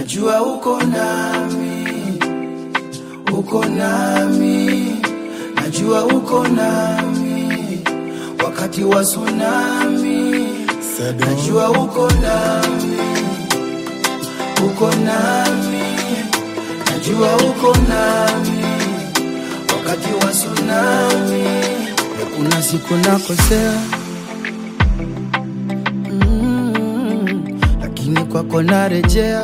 najua uko nami, uko nami, najua uko nami wakati wa tsunami, najua uko nami, uko nami, najua uko nami wakati wa tsunami. Kuna siku nakosea mm, lakini kwako narejea.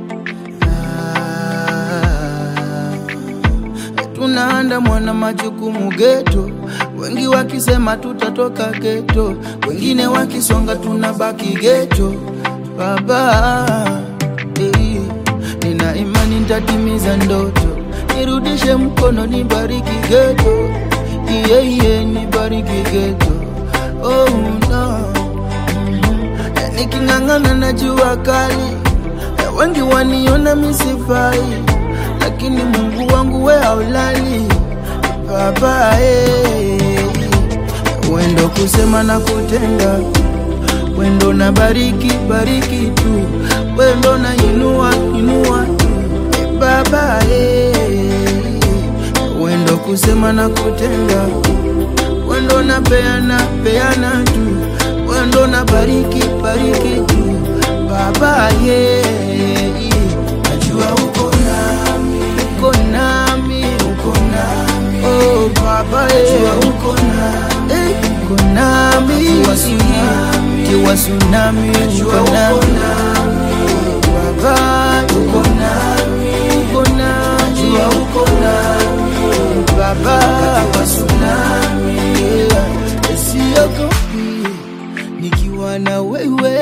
Ah, tunaandamwa na majukumu geto, wengi wakisema tutatoka geto, wengine wakisonga tunabaki geto. Baba eh, nina imani nitatimiza ndoto, nirudishe mkono, nibariki geto, iye iye, nibariki geto. Oh no Eh, niking'ang'ana na jua kali, eh, wengi waniona misifai, lakini Mungu wangu we haulali baba eh. Wendo kusema na kutenda, wendo na bariki bariki tu, wendo na inua inua tu eh, baba eh. Wendo kusema na kutenda, wendo na peana peana tu, wendo na bariki bariki tu baba ye najua uko nami uko nami uko nami oh baba ye najua uko nami eh, uko nami kiwa tsunami kiwa tsunami uko nami baba uko nami uko nami najua uko nami baba kiwa tsunami siogopi nikiwa na wewe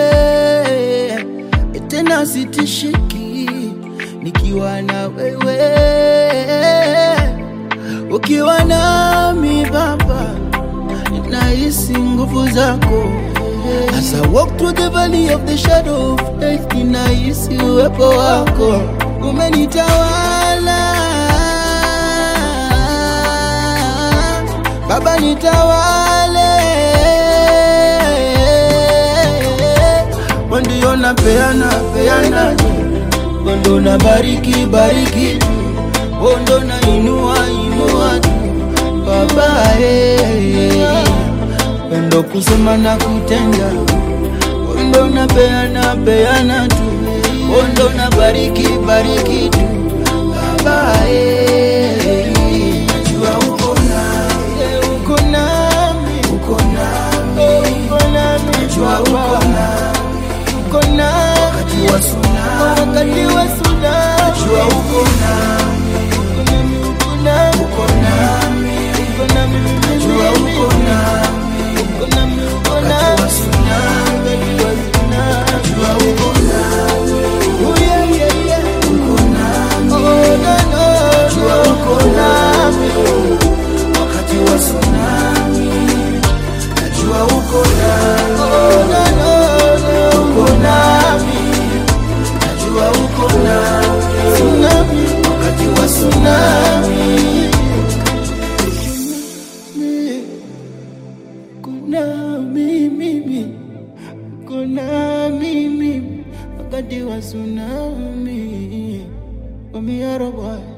tena sitishiki nikiwa na wewe ukiwa nami baba nahisi nguvu zako As I walk through the valley of the shadow of death, ninahisi uwepo wako umenitawala Baba nitawale, ndio na peana peana, ndo na bariki bariki, ndo na inua inua tu Baba eh, ndo kusema na kutenda, ndo na peana peana tu, ndo na bariki bariki tu Baba eh, najua uko nami, uko nami, uko nami, uko nami, najua uko nami, uko nami wakati wa tsunami, wakati wa tsunami, najua uko nami, uko nami, uko nami, uko nami, najua uko nami, uko nami, uko nami, wakati wa tsunami, wakati wa tsunami, najua uko nami, oh yeah yeah yeah, uko nami, oh no no, najua uko nami, wakati wa tsunami, najua uko nami, oh no no no, uko nami, najua uko nami, tsunami, wakati wa tsunami. Kuna mimi, kuna mimi wakati wa tsunami. Wamiaro boy.